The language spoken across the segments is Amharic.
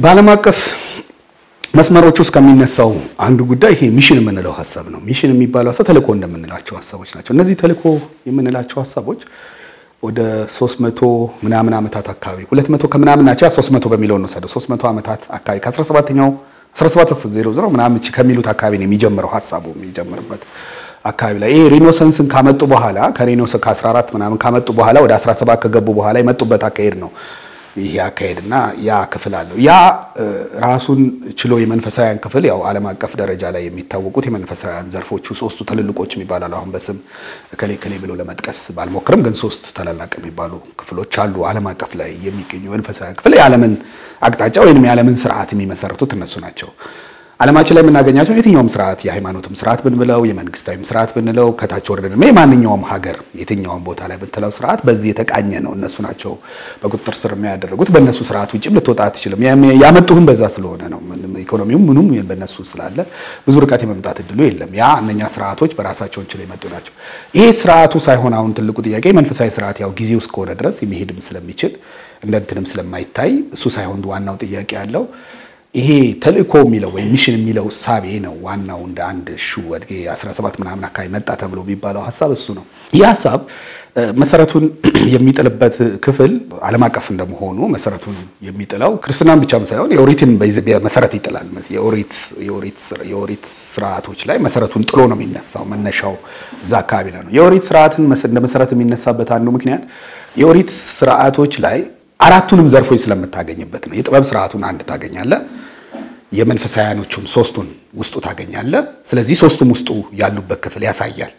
በዓለም አቀፍ መስመሮች ውስጥ ከሚነሳው አንዱ ጉዳይ ይሄ ሚሽን የምንለው ሀሳብ ነው። ሚሽን የሚባለው ሀሳብ ተልእኮ እንደምንላቸው ሀሳቦች ናቸው። እነዚህ ተልእኮ የምንላቸው ሀሳቦች ወደ 300 ምናምን ዓመታት አካባቢ 200 ከምናምን ናቸው። 300 በሚለው እንወሰደው 300 ዓመታት አካባቢ ከ17ኛው 1700 ምናምን ከሚሉት አካባቢ ነው የሚጀምረው ሀሳቡ የሚጀምርበት አካባቢ ላይ ይሄ ሪኖሰንስን ካመጡ በኋላ ከሪኖሰ ከ14 ምናምን ካመጡ በኋላ ወደ 17 ከገቡ በኋላ የመጡበት አካሄድ ነው ይሄ አካሄድና ያ ክፍል አለው። ያ ራሱን ችሎ የመንፈሳውያን ክፍል ያው ዓለም አቀፍ ደረጃ ላይ የሚታወቁት የመንፈሳውያን ዘርፎቹ ሶስቱ ትልልቆች የሚባላሉ አሁን በስም እከሌ እከሌ ብሎ ለመጥቀስ ባልሞክርም ግን ሶስት ታላላቅ የሚባሉ ክፍሎች አሉ። ዓለም አቀፍ ላይ የሚገኙ የመንፈሳውያን ክፍል የዓለምን አቅጣጫ ወይም የዓለምን ስርዓት የሚመሰርቱት እነሱ ናቸው። ዓለማችን ላይ የምናገኛቸው የትኛውም ስርዓት የሃይማኖትም ስርዓት ብንብለው የመንግስታዊም ስርዓት ብንለው ከታች ወረደ የማንኛውም ሀገር የትኛውም ቦታ ላይ ብትለው ስርዓት በዚህ የተቃኘ ነው። እነሱ ናቸው በቁጥጥር ስር የሚያደረጉት። በእነሱ ስርዓት ውጭም ልትወጣ አትችልም። ያመጡህም በዛ ስለሆነ ነው። ኢኮኖሚውም ምኑም በእነሱ ስላለ ብዙ ርቀት የመምጣት እድሉ የለም። ያ እነኛ ስርዓቶች በራሳቸውን ችለው የመጡ ናቸው። ይሄ ስርዓቱ ሳይሆን አሁን ትልቁ ጥያቄ መንፈሳዊ ስርዓት ያው ጊዜው እስከሆነ ድረስ የሚሄድም ስለሚችል እንደ እንትንም ስለማይታይ እሱ ሳይሆን ዋናው ጥያቄ ያለው ይሄ ተልእኮ የሚለው ወይም ሚሽን የሚለው እሳቤ ነው ዋናው። እንደ አንድ ሹ ወድጌ 17 ምናምን አካባቢ መጣ ተብሎ የሚባለው ሀሳብ እሱ ነው። ይህ ሀሳብ መሰረቱን የሚጥልበት ክፍል ዓለም አቀፍ እንደመሆኑ መሰረቱን የሚጥለው ክርስትናን ብቻም ሳይሆን የኦሪትን መሰረት ይጥላል። የኦሪት ስርዓቶች ላይ መሰረቱን ጥሎ ነው የሚነሳው። መነሻው እዛ አካባቢ ነው። የኦሪት ስርዓትን እንደ መሰረት የሚነሳበት አንዱ ምክንያት የኦሪት ስርዓቶች ላይ አራቱንም ዘርፎች ስለምታገኝበት ነው። የጥበብ ስርዓቱን አንድ ታገኛለ፣ የመንፈሳውያኖቹን ሶስቱን ውስጡ ታገኛለ። ስለዚህ ሶስቱም ውስጡ ያሉበት ክፍል ያሳያል።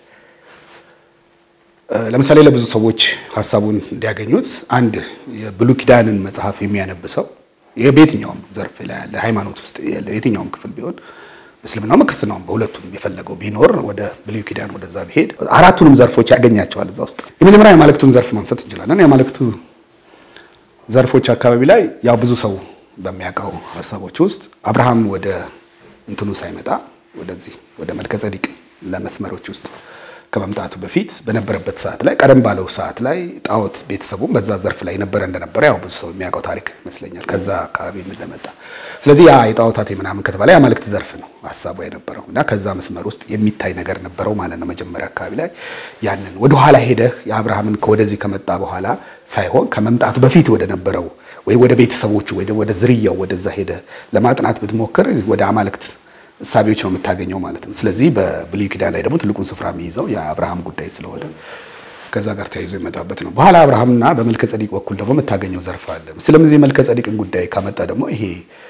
ለምሳሌ ለብዙ ሰዎች ሀሳቡን እንዲያገኙት አንድ የብሉይ ኪዳንን መጽሐፍ የሚያነብሰው በየትኛውም ዘርፍ ላይ ያለ ሃይማኖት ውስጥ የትኛውም ክፍል ቢሆን እስልምናውም ክርስትናውም በሁለቱም የፈለገው ቢኖር ወደ ብሉይ ኪዳን ወደዛ ቢሄድ አራቱንም ዘርፎች ያገኛቸዋል እዛ ውስጥ። የመጀመሪያ የአማልክቱን ዘርፍ ማንሳት እንችላለን። የአማልክቱ ዘርፎች አካባቢ ላይ ያው ብዙ ሰው በሚያውቀው ሀሳቦች ውስጥ አብርሃም ወደ እንትኑ ሳይመጣ ወደዚህ ወደ መልከ ጸዲቅ ለመስመሮች ውስጥ ከመምጣቱ በፊት በነበረበት ሰዓት ላይ ቀደም ባለው ሰዓት ላይ ጣዖት ቤተሰቡም በዛ ዘርፍ ላይ ነበረ እንደነበረ ያው ብዙ ሰው የሚያውቀው ታሪክ ይመስለኛል ከዛ አካባቢ እንደመጣ። ስለዚህ ያ የጣዖታት ምናምን ከተባለ የአማልክት ዘርፍ ነው ሀሳቡ የነበረው እና ከዛ መስመር ውስጥ የሚታይ ነገር ነበረው ማለት ነው። መጀመሪያ አካባቢ ላይ ያንን ወደ ኋላ ሄደህ የአብርሃምን ወደዚህ ከመጣ በኋላ ሳይሆን ከመምጣቱ በፊት ወደ ነበረው ወይ ወደ ቤተሰቦቹ ወይ ወደ ዝርያው ወደዛ ሄደህ ለማጥናት ብትሞክር ወደ አማልክት እሳቤዎች ነው የምታገኘው ማለት ነው። ስለዚህ በብሉይ ኪዳን ላይ ደግሞ ትልቁን ስፍራ የሚይዘው የአብርሃም ጉዳይ ስለሆነ ከዛ ጋር ተያይዞ ይመጣበት ነው። በኋላ አብርሃምና በመልከ ጸዲቅ በኩል ደግሞ የምታገኘው ዘርፍ አለ። ስለዚህ መልከ ጸዲቅን ጉዳይ ካመጣ ደግሞ ይሄ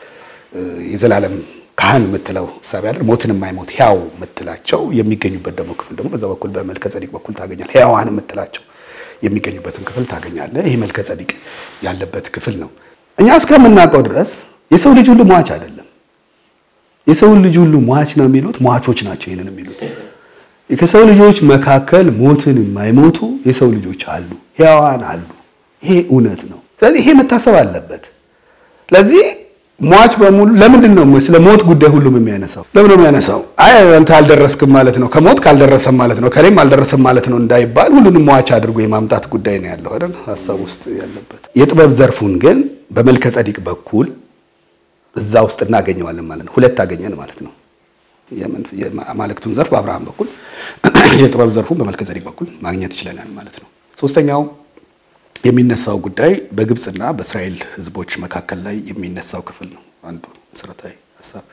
የዘላለም ካህን የምትለው እሳቤ አለ። ሞትን የማይሞት ሕያው የምትላቸው የሚገኙበት ደግሞ ክፍል ደግሞ በዛ በኩል በመልከ ጸዲቅ በኩል ታገኛል። ሕያዋን የምትላቸው የሚገኙበትን ክፍል ታገኛለህ። ይሄ መልከ ጸዲቅ ያለበት ክፍል ነው። እኛ እስከምናውቀው ድረስ የሰው ልጅ ሁሉ ሟች አይደለም። የሰውን ልጅ ሁሉ ሟች ነው የሚሉት ሟቾች ናቸው። ይሄንን የሚሉት ከሰው ልጆች መካከል ሞትን የማይሞቱ የሰው ልጆች አሉ፣ ሕያዋን አሉ። ይሄ እውነት ነው። ስለዚህ ይሄ መታሰብ አለበት። ስለዚህ ሟች በሙሉ ለምንድን ነው ስለ ሞት ጉዳይ ሁሉም የሚያነሳው? ለምን ነው የሚያነሳው? አይ አንተ አልደረስክም ማለት ነው፣ ከሞት ካልደረሰም ማለት ነው፣ ከሌም አልደረሰም ማለት ነው እንዳይባል ሁሉንም ሟች አድርጎ የማምጣት ጉዳይ ነው ያለው አይደል? ሀሳብ ውስጥ ያለበት የጥበብ ዘርፉን ግን በመልከ ጸዲቅ በኩል እዛ ውስጥ እናገኘዋለን ማለት ነው። ሁለት አገኘን ማለት ነው። የአማልክቱን ዘርፍ በአብርሃም በኩል የጥበብ ዘርፉን በመልከ ጸዲቅ በኩል ማግኘት ይችለናል ማለት ነው። ሶስተኛው የሚነሳው ጉዳይ በግብፅና በእስራኤል ሕዝቦች መካከል ላይ የሚነሳው ክፍል ነው። አንዱ መሰረታዊ ሀሳብ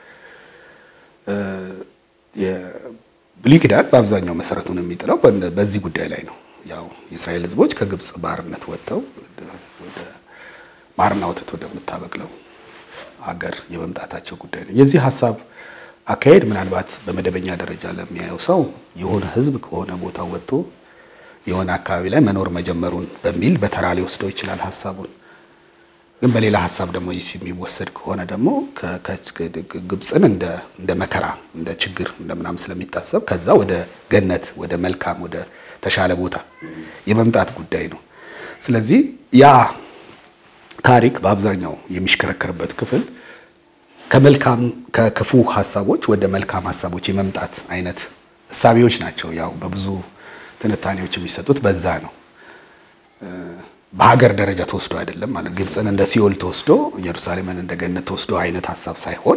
የብሉይ ኪዳን በአብዛኛው መሰረቱን የሚጥለው በዚህ ጉዳይ ላይ ነው። ያው የእስራኤል ሕዝቦች ከግብፅ ባርነት ወጥተው ወደ ማርና ወተት ወደምታበቅለው ሀገር የመምጣታቸው ጉዳይ ነው። የዚህ ሀሳብ አካሄድ ምናልባት በመደበኛ ደረጃ ለሚያየው ሰው የሆነ ሕዝብ ከሆነ ቦታ ወጥቶ የሆነ አካባቢ ላይ መኖር መጀመሩን በሚል በተራ ሊወስደው ይችላል ሀሳቡን። ግን በሌላ ሀሳብ ደግሞ የሚወሰድ ከሆነ ደግሞ ግብፅን እንደ መከራ፣ እንደ ችግር፣ እንደ ምናምን ስለሚታሰብ ከዛ ወደ ገነት፣ ወደ መልካም፣ ወደ ተሻለ ቦታ የመምጣት ጉዳይ ነው። ስለዚህ ያ ታሪክ በአብዛኛው የሚሽከረከርበት ክፍል ከመልካም ከክፉ ሀሳቦች ወደ መልካም ሀሳቦች የመምጣት አይነት እሳቤዎች ናቸው። ያው በብዙ ትንታኔዎች የሚሰጡት በዛ ነው። በሀገር ደረጃ ተወስዶ አይደለም ማለት ግብፅን እንደ ሲኦል ተወስዶ ኢየሩሳሌምን እንደ ገነት ተወስዶ አይነት ሀሳብ ሳይሆን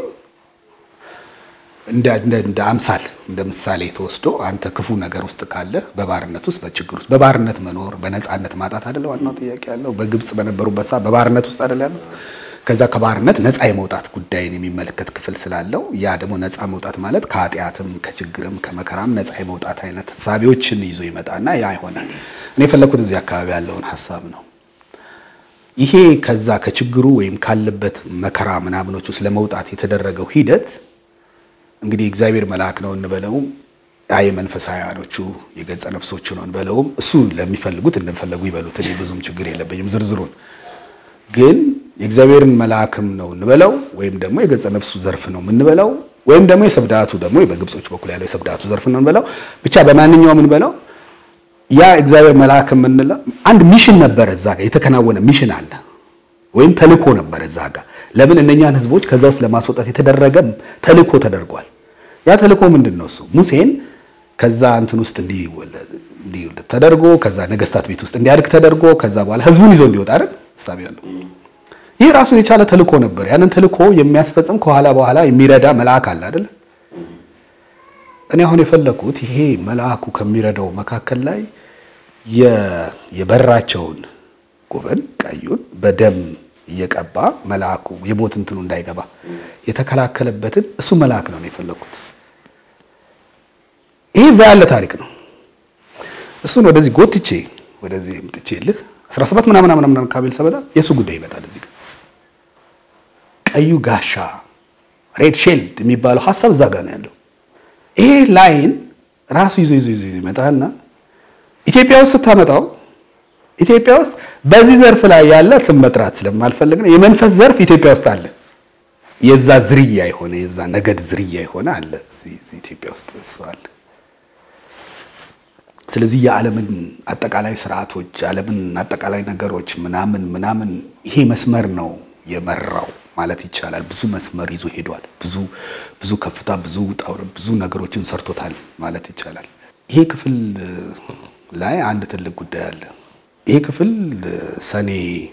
እንደ አምሳል እንደ ምሳሌ ተወስዶ አንተ ክፉ ነገር ውስጥ ካለ በባርነት ውስጥ በችግር ውስጥ በባርነት መኖር በነፃነት ማጣት አይደለ ዋናው ጥያቄ ያለው በግብፅ በነበሩበት ሰዓት በባርነት ውስጥ አይደለ ያሉት ከዛ ከባርነት ነፃ የመውጣት ጉዳይን የሚመለከት ክፍል ስላለው ያ ደግሞ ነፃ መውጣት ማለት ከኃጢአትም ከችግርም ከመከራም ነፃ የመውጣት አይነት ሀሳቢዎችን ይዞ ይመጣና ያ ይሆናል። እኔ የፈለኩት እዚህ አካባቢ ያለውን ሀሳብ ነው። ይሄ ከዛ ከችግሩ ወይም ካለበት መከራ ምናምኖች ውስጥ ለመውጣት የተደረገው ሂደት እንግዲህ እግዚአብሔር መልአክ ነው እንበለውም ያ የመንፈሳውያኖቹ የገጸ ነፍሶቹ ነው እንበለውም እሱ ለሚፈልጉት እንደፈለጉ ይበሉት። እኔ ብዙም ችግር የለብኝም ዝርዝሩን ግን የእግዚአብሔርን መልአክም ነው እንበለው ወይም ደግሞ የገጸ ነፍሱ ዘርፍ ነው የምንበለው ወይም ደግሞ የሰብዳቱ ደግሞ በግብጾች በኩል ያለው የሰብዳቱ ዘርፍ ነው እንበለው ብቻ በማንኛውም እንበለው ያ እግዚአብሔር መልአክ የምንለው አንድ ሚሽን ነበረ እዛ ጋር የተከናወነ ሚሽን አለ ወይም ተልኮ ነበረ እዛ ጋር ለምን እነኛን ህዝቦች ከዛ ውስጥ ለማስወጣት የተደረገ ተልኮ ተደርጓል ያ ተልኮ ምንድን ነው እሱ ሙሴን ከዛ እንትን ውስጥ እንዲህ ተደርጎ ከዛ ነገስታት ቤት ውስጥ እንዲያድግ ተደርጎ ከዛ በኋላ ህዝቡን ይዞ እንዲወጣ አይደል ሐሳብ ያለው ይህ ራሱን የቻለ ተልኮ ነበር። ያንን ተልኮ የሚያስፈጽም ከኋላ በኋላ የሚረዳ መልአክ አለ አይደል? እኔ አሁን የፈለኩት ይሄ መልአኩ ከሚረዳው መካከል ላይ የበራቸውን ጉበን ቀዩን በደም እየቀባ መልአኩ የሞት እንትኑ እንዳይገባ የተከላከለበትን እሱ መልአክ ነው የፈለኩት። ይሄ እዛ ያለ ታሪክ ነው። እሱን ወደዚህ ጎትቼ ወደዚህ ምጥቼልህ 17 ምናምን ምናምን ካቤል ሰበታ የእሱ ጉዳይ ይመጣል እዚህ ጋር ቀዩ ጋሻ ሬድ ሼልድ የሚባለው ሀሳብ እዛ ጋር ነው ያለው። ይሄ ላይን ራሱ ይዞ ይዞ ይዞ ይመጣና ኢትዮጵያ ውስጥ ስታመጣው ኢትዮጵያ ውስጥ በዚህ ዘርፍ ላይ ያለ ስም መጥራት ስለማልፈልግ ነው። የመንፈስ ዘርፍ ኢትዮጵያ ውስጥ አለ። የዛ ዝርያ የሆነ የዛ ነገድ ዝርያ የሆነ አለ ኢትዮጵያ ውስጥ እሱ አለ። ስለዚህ የዓለምን አጠቃላይ ስርዓቶች የዓለምን አጠቃላይ ነገሮች ምናምን ምናምን ይሄ መስመር ነው የመራው ማለት ይቻላል። ብዙ መስመር ይዞ ሄዷል። ብዙ ብዙ ከፍታ፣ ብዙ ውጣ ውረድ፣ ብዙ ነገሮችን ሰርቶታል ማለት ይቻላል። ይሄ ክፍል ላይ አንድ ትልቅ ጉዳይ አለ። ይሄ ክፍል ሰኔ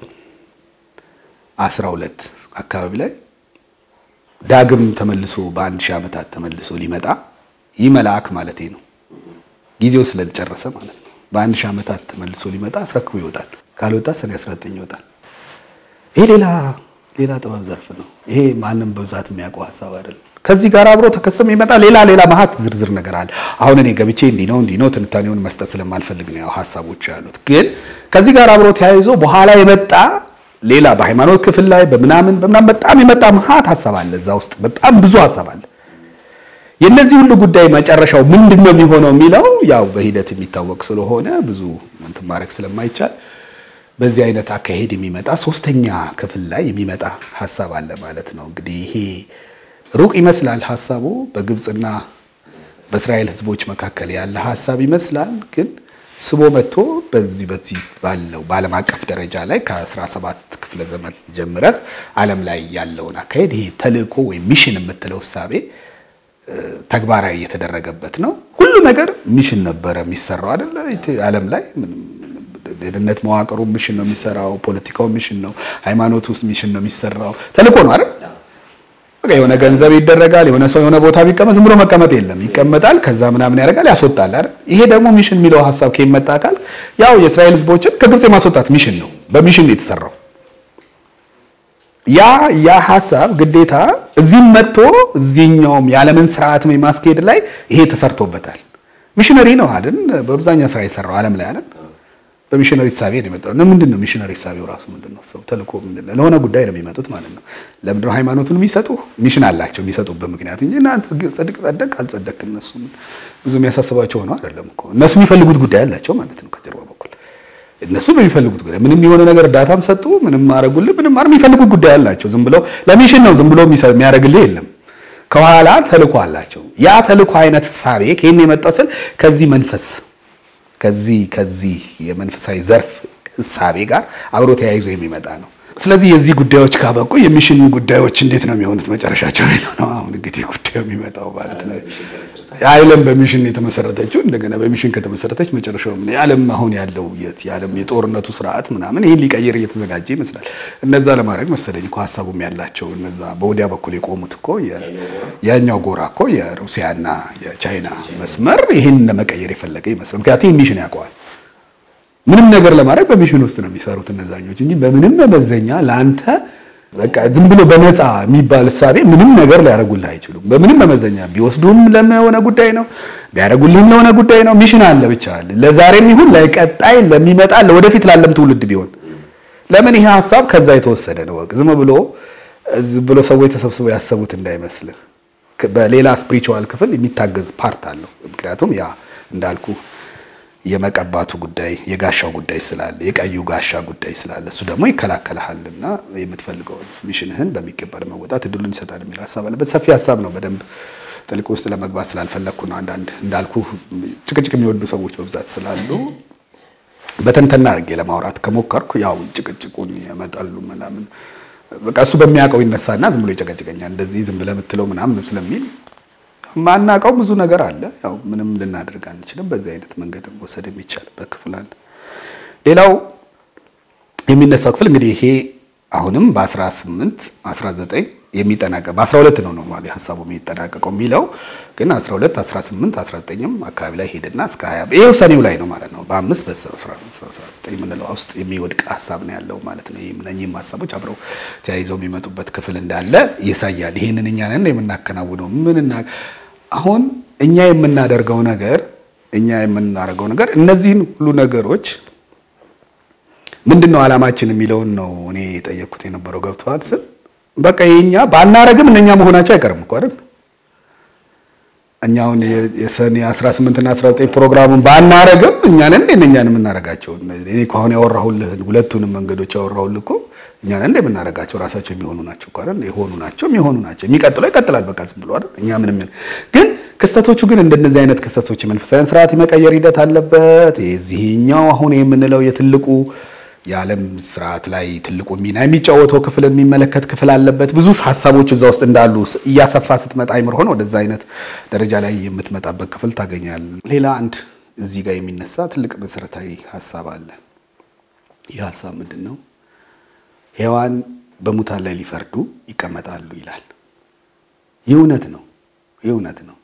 12 አካባቢ ላይ ዳግም ተመልሶ በአንድ ሺህ ዓመታት ተመልሶ ሊመጣ ይህ መልአክ ማለቴ ነው ጊዜው ስለጨረሰ ማለት ነው። በአንድ ሺህ ዓመታት ተመልሶ ሊመጣ አስረክቦ ይወጣል። ካልወጣ ሰኔ 19 ይወጣል። ይሄ ሌላ ሌላ ጥበብ ዘርፍ ነው። ይሄ ማንም በብዛት የሚያውቀው ሀሳብ አይደለም። ከዚህ ጋር አብሮ ተከስሞ ይመጣ ሌላ ሌላ መሀት ዝርዝር ነገር አለ። አሁን እኔ ገብቼ እንዲህ ነው እንዲህ ነው ትንታኔውን መስጠት ስለማልፈልግ ነው ያው ሀሳቦች ያሉት። ግን ከዚህ ጋር አብሮ ተያይዞ በኋላ የመጣ ሌላ በሃይማኖት ክፍል ላይ በምናምን በምናምን በጣም የመጣ መሀት ሀሳብ አለ። እዛ ውስጥ በጣም ብዙ ሀሳብ አለ። የእነዚህ ሁሉ ጉዳይ መጨረሻው ምንድን ነው የሚሆነው የሚለው ያው በሂደት የሚታወቅ ስለሆነ ብዙ እንትን ማድረግ ስለማይቻል በዚህ አይነት አካሄድ የሚመጣ ሶስተኛ ክፍል ላይ የሚመጣ ሀሳብ አለ ማለት ነው። እንግዲህ ይሄ ሩቅ ይመስላል ሀሳቡ በግብፅና በእስራኤል ሕዝቦች መካከል ያለ ሀሳብ ይመስላል። ግን ስቦ መጥቶ በዚህ በዚህ ባለው በዓለም አቀፍ ደረጃ ላይ ከ17 ክፍለ ዘመን ጀምረህ ዓለም ላይ ያለውን አካሄድ ይሄ ተልእኮ ወይም ሚሽን የምትለው እሳቤ ተግባራዊ የተደረገበት ነው። ሁሉ ነገር ሚሽን ነበረ የሚሰራው አይደለ? ዓለም ላይ ደህንነት መዋቅሩ ሚሽን ነው የሚሰራው። ፖለቲካው ሚሽን ነው። ሃይማኖት ውስጥ ሚሽን ነው የሚሰራው። ተልእኮ ነው አይደል? በቃ የሆነ ገንዘብ ይደረጋል። የሆነ ሰው የሆነ ቦታ ቢቀመጥ ዝም ብሎ መቀመጥ የለም። ይቀመጣል፣ ከዛ ምናምን ያደርጋል፣ ያስወጣል አይደል? ይሄ ደግሞ ሚሽን የሚለው ሀሳብ ከሚመጣ አካል ያው የእስራኤል ህዝቦችን ከግብፅ የማስወጣት ሚሽን ነው። በሚሽን ነው የተሰራው። ያ ያ ሀሳብ ግዴታ እዚህም መጥቶ እዚህኛውም የዓለምን ስርዓት የማስኬድ ላይ ይሄ ተሰርቶበታል። ሚሽነሪ ነው አይደል? በአብዛኛው ስራ የሰራው ዓለም ላይ አይደል? በሚሽነሪ ሳቤ ነው የመጣው። ምንድን ነው ሚሽነሪ ሳቤው ራሱ ምንድን ነው? ሰው ተልእኮ ምንድን ነው? ለሆነ ጉዳይ ነው የሚመጡት ማለት ነው። ለምንድን ነው ሃይማኖቱን የሚሰጡ? ሚሽን አላቸው የሚሰጡበት ምክንያት እንጂ እናንተ ጸድቅ ጸደቅ አልጸደቅ እነሱ ብዙ የሚያሳስባቸው ሆነው አይደለም እኮ እነሱ የሚፈልጉት ጉዳይ አላቸው ማለት ነው ከጀርባ በኩል እነሱ በሚፈልጉት ጉዳይ ምንም የሆነ ነገር እርዳታም ሰጡ ምንም አረጉልህ ምንም አረ የሚፈልጉት ጉዳይ አላቸው። ዝም ብለው ለሚሽን ነው ዝም ብሎ የሚያደርግልህ የለም። ከኋላ ተልእኮ አላቸው። ያ ተልእኮ አይነት ሳቤ ከየት ነው የመጣው ስል ከዚህ መንፈስ ከዚህ ከዚህ የመንፈሳዊ ዘርፍ እሳቤ ጋር አብሮ ተያይዞ የሚመጣ ነው። ስለዚህ የዚህ ጉዳዮች ካበቁ የሚሽን ጉዳዮች እንዴት ነው የሚሆኑት መጨረሻቸው ነው አሁን እንግዲህ ጉዳዩ የሚመጣው ማለት ነው። የዓለም በሚሽን የተመሰረተችው እንደገና በሚሽን ከተመሰረተች መጨረሻው ምን የዓለም አሁን ያለው የዓለም የጦርነቱ ስርዓት ምናምን ይህን ሊቀይር እየተዘጋጀ ይመስላል። እነዛ ለማድረግ መሰለኝ እኮ ሀሳቡም ያላቸው እነዛ በወዲያ በኩል የቆሙት እኮ ያኛው ጎራ እኮ የሩሲያና የቻይና መስመር ይህን ለመቀየር የፈለገ ይመስላል። ምክንያቱም ይህ ሚሽን ያውቀዋል። ምንም ነገር ለማድረግ በሚሽን ውስጥ ነው የሚሰሩት እነዛኞች እንጂ በምንም መመዘኛ ለአንተ በቃ ዝም ብሎ በነፃ የሚባል እሳቤ ምንም ነገር ሊያደርጉልህ አይችሉም። በምንም መመዘኛ ቢወስዱም ለሆነ ጉዳይ ነው፣ ቢያደርጉልህም ለሆነ ጉዳይ ነው። ሚሽን አለ ብቻ አለ። ለዛሬም ይሁን ለቀጣይ ለሚመጣ ለወደፊት ላለም ትውልድ ቢሆን ለምን ይሄ ሀሳብ ከዛ የተወሰደ ነው። ዝም ብሎ ዝም ብሎ ሰዎች ተሰብስበው ያሰቡት እንዳይመስልህ። በሌላ ስፒሪቹዋል ክፍል የሚታገዝ ፓርት አለው። ምክንያቱም ያ እንዳልኩ የመቀባቱ ጉዳይ የጋሻው ጉዳይ ስላለ የቀዩ ጋሻ ጉዳይ ስላለ እሱ ደግሞ ይከላከልሃልና የምትፈልገውን ሚሽንህን በሚገባ ለመወጣት እድሉን ይሰጣል የሚል ሀሳብ አለበት። ሰፊ ሀሳብ ነው። በደንብ ጥልቅ ውስጥ ለመግባት ስላልፈለግኩ ነው። አንዳንድ እንዳልኩ ጭቅጭቅ የሚወዱ ሰዎች በብዛት ስላሉ በተንተና አድርጌ ለማውራት ከሞከርኩ ያው ጭቅጭቁን ያመጣሉ ምናምን በቃ እሱ በሚያውቀው ይነሳና ዝም ብሎ ይጨቀጭቀኛል። እንደዚህ ዝም ብለህ የምትለው ምናምን ስለሚል ማናውቀው ብዙ ነገር አለ። ያው ምንም ልናደርግ አንችልም። በዚህ አይነት መንገድ መውሰድ የሚቻልበት ክፍል አለ። ሌላው የሚነሳው ክፍል እንግዲህ ይሄ አሁንም በ18 19 የሚጠናቀቅ በ12 ነው ኖርማሊ ሀሳቡ የሚጠናቀቀው የሚለው ግን 12 18 19ም አካባቢ ላይ ሄድና እስከ 20 ይሄው ሰኔው ላይ ነው ማለት ነው። በአምስት በ19 የምንለው ውስጥ የሚወድቅ ሀሳብ ነው ያለው ማለት ነው። እነኚህም ሀሳቦች አብረው ተያይዘው የሚመጡበት ክፍል እንዳለ ያሳያል። ይሄንን እኛ ነን የምናከናውነው ምን አሁን እኛ የምናደርገው ነገር እኛ የምናደርገው ነገር እነዚህን ሁሉ ነገሮች ምንድን ነው ዓላማችን የሚለውን ነው እኔ የጠየቅኩት የነበረው። ገብተዋል ስል በቃ የኛ ባናረግም እነኛ መሆናቸው አይቀርም እኮ አይደል? እኛውን የሰኔ 18 እና 19 ፕሮግራሙን ባናረግም እኛ ነን እንደ እኛን የምናረጋቸው። እኔ እኮ አሁን ያወራሁልህን ሁለቱንም መንገዶች ያወራሁልህ እኮ እኛ ነን እንደ የምናረጋቸው ራሳቸው የሚሆኑ ናቸው እኮ አይደል? የሆኑ ናቸው የሚሆኑ ናቸው። የሚቀጥለው ይቀጥላል በቃ ዝም ብሎ አይደል? እኛ ምንም ግን ክስተቶቹ ግን እንደነዚህ አይነት ክስተቶች የመንፈሳዊያን ስርዓት የመቀየር ሂደት አለበት። የዚህኛው አሁን የምንለው የትልቁ የዓለም ስርዓት ላይ ትልቁ ሚና የሚጫወተው ክፍል የሚመለከት ክፍል አለበት። ብዙ ሀሳቦች እዛ ውስጥ እንዳሉ እያሰፋ ስትመጣ አይምር ሆነ ወደዛ አይነት ደረጃ ላይ የምትመጣበት ክፍል ታገኛል። ሌላ አንድ እዚህ ጋር የሚነሳ ትልቅ መሰረታዊ ሀሳብ አለ። ይህ ሀሳብ ምንድን ነው? ሔዋን በሙታን ላይ ሊፈርዱ ይቀመጣሉ ይላል። ይህ እውነት ነው። ይህ እውነት ነው።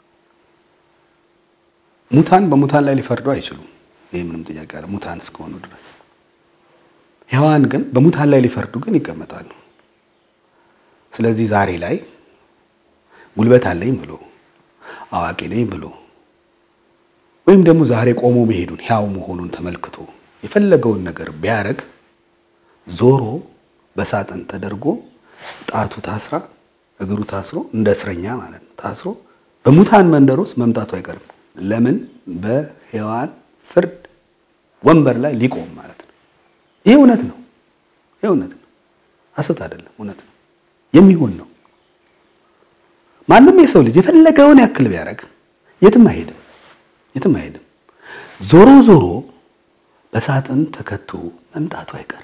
ሙታን በሙታን ላይ ሊፈርዱ አይችሉም። ይህ ምንም ጥያቄ አለ። ሙታን እስከሆኑ ድረስ ሔዋን ግን በሙታን ላይ ሊፈርዱ ግን ይቀመጣሉ። ስለዚህ ዛሬ ላይ ጉልበት አለኝ ብሎ አዋቂ ነኝ ብሎ ወይም ደግሞ ዛሬ ቆሞ መሄዱን ሕያው መሆኑን ተመልክቶ የፈለገውን ነገር ቢያደርግ ዞሮ በሳጥን ተደርጎ ጣቱ ታስራ እግሩ ታስሮ እንደ እስረኛ ማለት ነው ታስሮ በሙታን መንደር ውስጥ መምጣቱ አይቀርም። ለምን በሔዋን ፍርድ ወንበር ላይ ሊቆም ማለት ነው። ይህ እውነት ነው። ይህ እውነት ነው። ሐሰት አይደለም፣ እውነት ነው። የሚሆን ነው። ማንም የሰው ልጅ የፈለገውን ያክል ቢያደርግ የትም አይሄድም፣ የትም አይሄድም። ዞሮ ዞሮ በሳጥን ተከቶ መምጣቱ አይቀርም።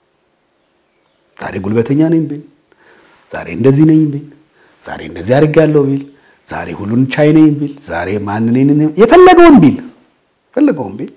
ዛሬ ጉልበተኛ ነኝ ቢል፣ ዛሬ እንደዚህ ነኝ ቢል፣ ዛሬ እንደዚህ አድርጌያለሁ ቢል፣ ዛሬ ሁሉን ቻይ ነኝ ቢል፣ ዛሬ ማን ነኝ የፈለገውን ቢል የፈለገውን ቢል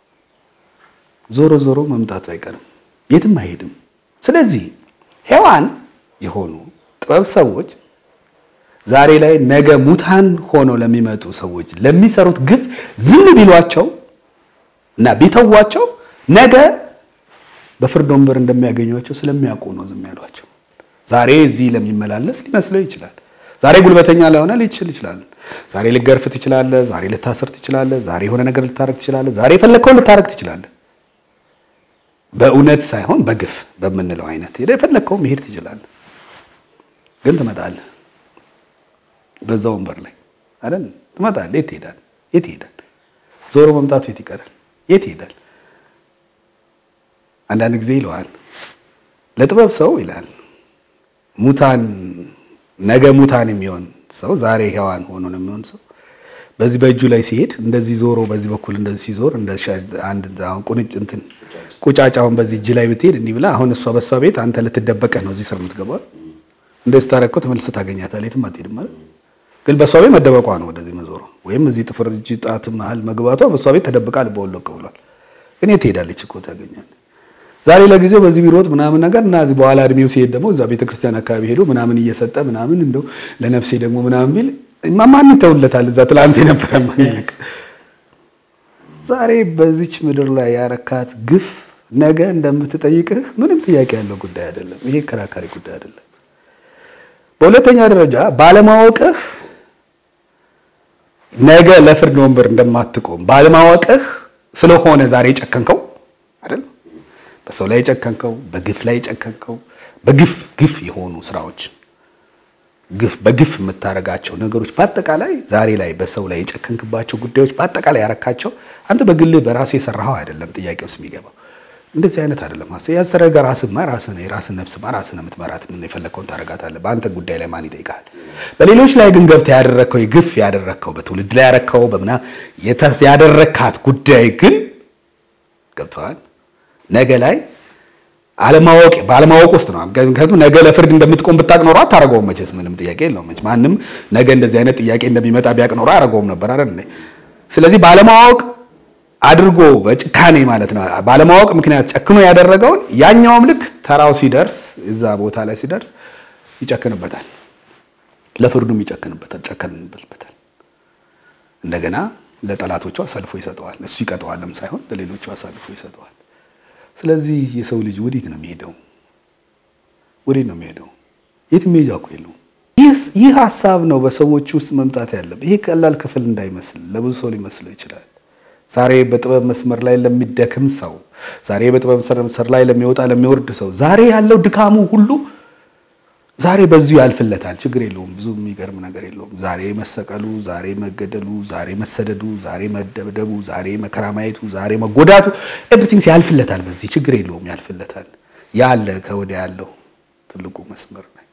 ዞሮ ዞሮ መምጣቱ አይቀርም፣ የትም አይሄድም። ስለዚህ ሔዋን የሆኑ ጥበብ ሰዎች ዛሬ ላይ ነገ ሙታን ሆነው ለሚመጡ ሰዎች ለሚሰሩት ግፍ ዝም ቢሏቸው እና ቢተዋቸው ነገ በፍርድ ወንበር እንደሚያገኟቸው ስለሚያውቁ ነው ዝም ያሏቸው። ዛሬ እዚህ ለሚመላለስ ሊመስለው ይችላል። ዛሬ ጉልበተኛ ለሆነ ሊችል ይችላል። ዛሬ ልገርፍ ትችላለህ። ዛሬ ልታስር ትችላለህ። ዛሬ የሆነ ነገር ልታረግ ትችላለህ። ዛሬ የፈለግከውን ልታረግ ትችላለህ። በእውነት ሳይሆን በግፍ በምንለው አይነት ሄደህ የፈለግከውን መሄድ ትችላለህ። ግን ትመጣለህ በዛ ወንበር ላይ አይደል? ትመጣለህ። የት ትሄዳለህ? የት ይሄዳል? ዞሮ መምጣቱ የት ይቀራል? የት ይሄዳል? አንዳንድ ጊዜ ይለዋል ለጥበብ ሰው ይላል ሙታን ነገ ሙታን የሚሆን ሰው ዛሬ ሔዋን ሆኖ ነው የሚሆን ሰው በዚህ በእጁ ላይ ሲሄድ እንደዚህ ዞሮ በዚህ በኩል እንደዚህ ሲዞር እንደ አንድ አሁን ቁንጭ እንትን ቁጫጫውን በዚህ እጅ ላይ ብትሄድ እንዲህ ብላ አሁን እሷ በእሷ ቤት አንተ ልትደበቀህ ነው እዚህ ስር የምትገባው እንደዚህ ታረግ እኮ ተመልሰህ ታገኛታለህ የትም አትሄድም ማለት ግን በእሷ ቤት መደበቋ ነው ወደዚህ መዞሯ ወይም እዚህ ጥፍር እጅ ጣት መሀል መግባቷ በእሷ ቤት ተደብቃ ልበወለቅ ብሏል። እኔ ትሄዳለች እኮ ታገኛለህ። ዛሬ ለጊዜው በዚህ ቢሮጥ ምናምን ነገር እና በኋላ እድሜው ሲሄድ ደግሞ እዛ ቤተክርስቲያን አካባቢ ሄዶ ምናምን እየሰጠ ምናምን እንደው ለነፍሴ ደግሞ ምናምን ቢል ማን ይተውለታል? እዛ ትላንት የነበረ ማን ይልቅ ዛሬ በዚች ምድር ላይ ያረካት ግፍ ነገ እንደምትጠይቅህ ምንም ጥያቄ ያለው ጉዳይ አይደለም። ይሄ ከራካሪ ጉዳይ አይደለም። በሁለተኛ ደረጃ ባለማወቅህ ነገ ለፍርድ ወንበር እንደማትቆም ባለማወቅህ ስለሆነ ዛሬ የጨከንከው አይደል? በሰው ላይ የጨከንከው፣ በግፍ ላይ የጨከንከው፣ በግፍ ግፍ የሆኑ ስራዎች ግፍ በግፍ የምታደርጋቸው ነገሮች በአጠቃላይ ዛሬ ላይ በሰው ላይ የጨከንክባቸው ጉዳዮች በአጠቃላይ ያረካቸው አንተ በግልህ በራስህ የሰራኸው አይደለም። ጥያቄ ውስጥ የሚገባው እንደዚህ አይነት አይደለም። ሀሳብ ያሰረገ ራስህማ ራስህ ነው። የራስህን ነፍስማ ራስህ ነው የምትመራት። ምን የፈለግከውን ታደርጋታለህ። በአንተ ጉዳይ ላይ ማን ይጠይቃል? በሌሎች ላይ ግን ገብተህ ያደረግከው የግፍ ያደረግከው በትውልድ ላይ ያረከው በምና ያደረግካት ጉዳይ ግን ገብተዋል ነገ ላይ አለማወቅ ባለማወቅ ውስጥ ነው። ምክንያቱም ነገ ለፍርድ እንደምትቆም ብታቅ ኖሮ አታረገውም። መቼስ ምንም ጥያቄ የለውም። መቼስ ማንም ነገ እንደዚህ አይነት ጥያቄ እንደሚመጣ ቢያቅ ኖሮ አያረገውም ነበር አይደል? ስለዚህ ባለማወቅ አድርጎ በጭካኔ ማለት ነው። ባለማወቅ ምክንያት ጨክኖ ያደረገውን ያኛውም ልክ ተራው ሲደርስ እዛ ቦታ ላይ ሲደርስ ይጨክንበታል፣ ለፍርዱም ይጨክንበታል፣ ጨከንበታል። እንደገና ለጠላቶቹ አሳልፎ ይሰጠዋል። እሱ ይቀጠዋልም ሳይሆን ለሌሎቹ አሳልፎ ይሰጠዋል። ስለዚህ የሰው ልጅ ወዴት ነው የሚሄደው? ወዴት ነው የሚሄደው? የት መሄጃ እኮ የለውም። ይህ ሀሳብ ነው በሰዎች ውስጥ መምጣት ያለበት። ይሄ ቀላል ክፍል እንዳይመስል ለብዙ ሰው ሊመስለው ይችላል። ዛሬ በጥበብ መስመር ላይ ለሚደክም ሰው፣ ዛሬ በጥበብ መስመር ላይ ለሚወጣ ለሚወርድ ሰው ዛሬ ያለው ድካሙ ሁሉ ዛሬ በዚሁ ያልፍለታል። ችግር የለውም። ብዙ የሚገርም ነገር የለውም። ዛሬ መሰቀሉ፣ ዛሬ መገደሉ፣ ዛሬ መሰደዱ፣ ዛሬ መደብደቡ፣ ዛሬ መከራ ማየቱ፣ ዛሬ መጎዳቱ ኤቭሪቲንግስ ያልፍለታል። በዚህ ችግር የለውም፣ ያልፍለታል። ያለ ከወዲያ ያለው ትልቁ መስመር ነው።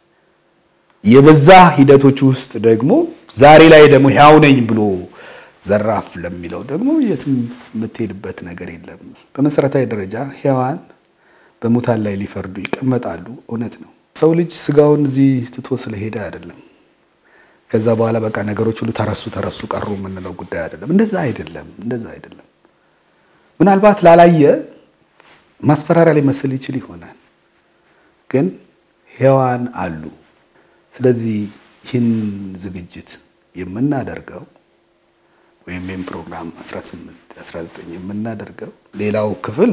የበዛ ሂደቶች ውስጥ ደግሞ ዛሬ ላይ ደግሞ ሕያው ነኝ ብሎ ዘራፍ ለሚለው ደግሞ የትም የምትሄድበት ነገር የለም። በመሰረታዊ ደረጃ ሕያዋን በሙታን ላይ ሊፈርዱ ይቀመጣሉ። እውነት ነው። ሰው ልጅ ስጋውን እዚህ ትቶ ስለሄደ አይደለም። ከዛ በኋላ በቃ ነገሮች ሁሉ ተረሱ ተረሱ ቀሩ የምንለው ጉዳይ አይደለም። እንደዛ አይደለም። እንደዛ አይደለም። ምናልባት ላላየ ማስፈራሪያ ሊመስል ይችል ይሆናል፣ ግን ሕያዋን አሉ። ስለዚህ ይህን ዝግጅት የምናደርገው ወይም ይህን ፕሮግራም 18 19 የምናደርገው ሌላው ክፍል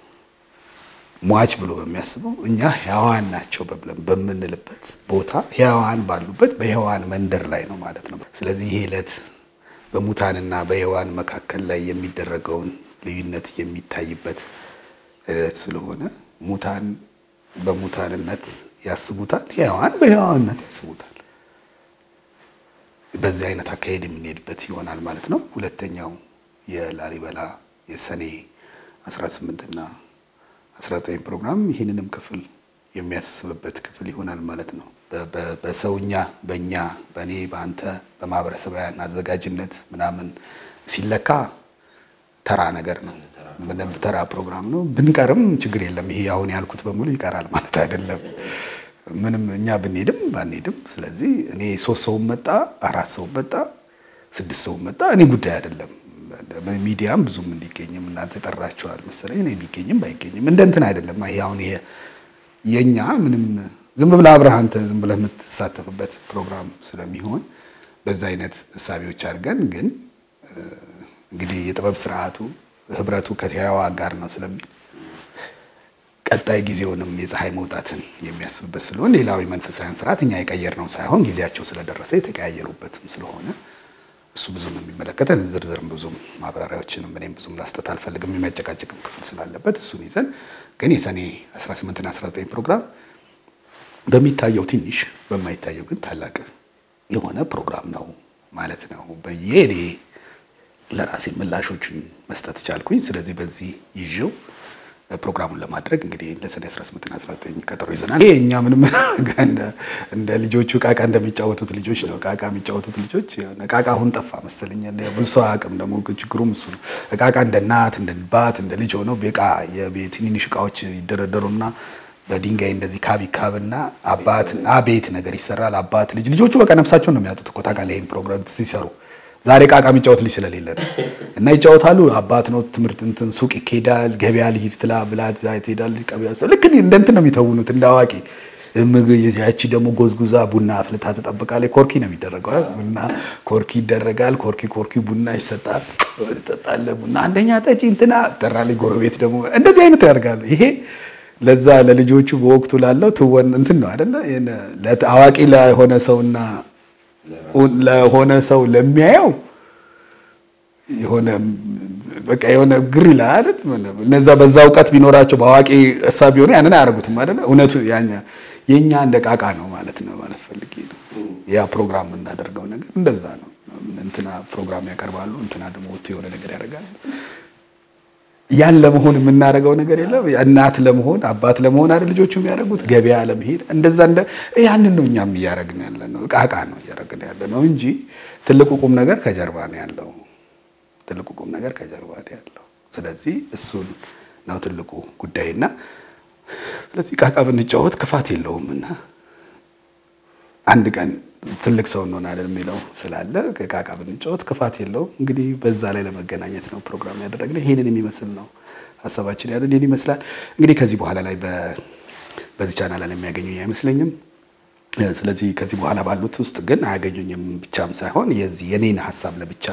ሟች ብሎ በሚያስበው እኛ ሕያዋን ናቸው ብለን በምንልበት ቦታ ሕያዋን ባሉበት በሕያዋን መንደር ላይ ነው ማለት ነው። ስለዚህ ይህ ዕለት በሙታንና በሕያዋን መካከል ላይ የሚደረገውን ልዩነት የሚታይበት ዕለት ስለሆነ ሙታን በሙታንነት ያስቡታል፣ ሕያዋን በሕያዋንነት ያስቡታል። በዚህ አይነት አካሄድ የምንሄድበት ይሆናል ማለት ነው። ሁለተኛው የላሊበላ የሰኔ 18 እና 19 ፕሮግራም ይህንንም ክፍል የሚያስብበት ክፍል ይሆናል ማለት ነው። በሰውኛ በእኛ በእኔ በአንተ በማህበረሰባውያን አዘጋጅነት ምናምን ሲለካ ተራ ነገር ነው። ምንም ተራ ፕሮግራም ነው። ብንቀርም ችግር የለም። ይሄ አሁን ያልኩት በሙሉ ይቀራል ማለት አይደለም። ምንም እኛ ብንሄድም ባንሄድም፣ ስለዚህ እኔ ሶስት ሰውም መጣ አራት ሰውም መጣ ስድስት ሰውም መጣ እኔ ጉዳይ አይደለም። ሚዲያም ብዙም እንዲገኝም እናንተ ጠራችኋል መሰለኝ። እኔ ቢገኝም ባይገኝም እንደ እንትን አይደለም። ይሄ አሁን ይሄ የኛ ምንም ዝም ብለህ አብረህ አንተ ዝም ብለህ የምትሳተፍበት ፕሮግራም ስለሚሆን በዛ አይነት እሳቤዎች አድርገን ግን እንግዲህ የጥበብ ስርዓቱ ህብረቱ ከሕያዋን ጋር ነው ስለሚል ቀጣይ ጊዜውንም የፀሐይ መውጣትን የሚያስብበት ስለሆነ ሌላዊ መንፈሳዊያን ስርዓት እኛ የቀየርነው ሳይሆን ጊዜያቸው ስለደረሰ የተቀያየሩበትም ስለሆነ እሱ ብዙም የሚመለከተ ዝርዝርም ብዙም ማብራሪያዎችንም እኔም ብዙም ላስጠት አልፈልግም። የሚያጨቃጭቅም ክፍል ስላለበት እሱን ይዘን ግን የሰኔ 18ና 19 ፕሮግራም በሚታየው ትንሽ በማይታየው ግን ታላቅ የሆነ ፕሮግራም ነው ማለት ነው ብዬ እኔ ለራሴ ምላሾችን መስጠት ቻልኩኝ። ስለዚህ በዚህ ይዤው ፕሮግራሙን ለማድረግ እንግዲህ ለሰኔ 18ና 19 ቀጠሮ ይዘናል። ይሄ እኛ ምንም እንደ ልጆቹ ቃቃ እንደሚጫወቱት ልጆች ነው። ቃቃ የሚጫወቱት ልጆች ቃቃ አሁን ጠፋ መሰለኝ። ብዙ ሰው አቅም ደግሞ ችግሩም እሱ ነው። ቃቃ እንደ እናት እንደ ባት እንደ ልጅ ሆነው ቤቃ የትንንሽ እቃዎች ይደረደሩና በድንጋይ እንደዚህ ካብ ይካብና አባት አቤት ነገር ይሰራል። አባት ልጅ ልጆቹ በቃ ነፍሳቸውን ነው የሚያጡት እኮ ታውቃለህ። ይሄን ፕሮግራም ሲሰሩ ዛሬ ቃቃ የሚጫወት ልጅ ስለሌለ ነው እና ይጫወታሉ። አባት ነው ትምህርት እንትን ሱቅ ይኬዳል፣ ገበያ ልሂድ ትላ ብላት ዛ ትሄዳል። ቀበያ ልክ እንደ እንትን ነው የሚተውኑት እንደ አዋቂ ያቺ ደግሞ ጎዝጉዛ ቡና አፍልታ ትጠብቃለች። ኮርኪ ነው የሚደረገው። ቡና ኮርኪ ይደረጋል። ኮርኪ ኮርኪ ቡና ይሰጣል። ትጠጣለህ ቡና አንደኛ ጠጪ እንትና ጠራለች። ጎረቤት ደግሞ እንደዚህ አይነት ያደርጋሉ። ይሄ ለዛ ለልጆቹ በወቅቱ ላለው ትወን እንትን ነው አይደለ? አዋቂ ለሆነ ሰውና ለሆነ ሰው ለሚያየው የሆነ በቃ የሆነ ግር ይላል አይደል? እነዛ በዛ እውቀት ቢኖራቸው በአዋቂ እሳቢ ቢሆኑ ያንን አያደርጉትም አይደለ? እውነቱ ያኛ የኛ እንደ ቃቃ ነው ማለት ነው ማለት ፈልጌ ነው። ያ ፕሮግራም የምናደርገው ነገር እንደዛ ነው። እንትና ፕሮግራም ያቀርባሉ፣ እንትና ደግሞ ወጥቶ የሆነ ነገር ያደርጋል። ያን ለመሆን የምናደርገው ነገር የለም። እናት ለመሆን አባት ለመሆን አይደል ልጆቹ የሚያደርጉት ገበያ ለመሄድ እንደዛ እንደ ያንን ነው እኛም እያደረግን ያለ ነው። ቃቃ ነው እያደረግን ያለ ነው እንጂ ትልቁ ቁም ነገር ከጀርባ ነው ያለው። ትልቁ ቁም ነገር ከጀርባ ነው ያለው። ስለዚህ እሱን ነው ትልቁ ጉዳይና ስለዚህ ቃቃ ብንጫወት ክፋት የለውም እና አንድ ቀን ትልቅ ሰው እንሆናለን የሚለው ስላለ ቃቃ ብንጫወት ክፋት የለውም። እንግዲህ በዛ ላይ ለመገናኘት ነው ፕሮግራም ያደረግነው። ይሄንን የሚመስል ነው ሀሳባችን ያለን ይህን ይመስላል። እንግዲህ ከዚህ በኋላ ላይ በዚህ ቻናል ላይ የሚያገኙኝ አይመስለኝም። ስለዚህ ከዚህ በኋላ ባሉት ውስጥ ግን አያገኙኝም ብቻም ሳይሆን የዚህ የኔን ሀሳብ ለብቻ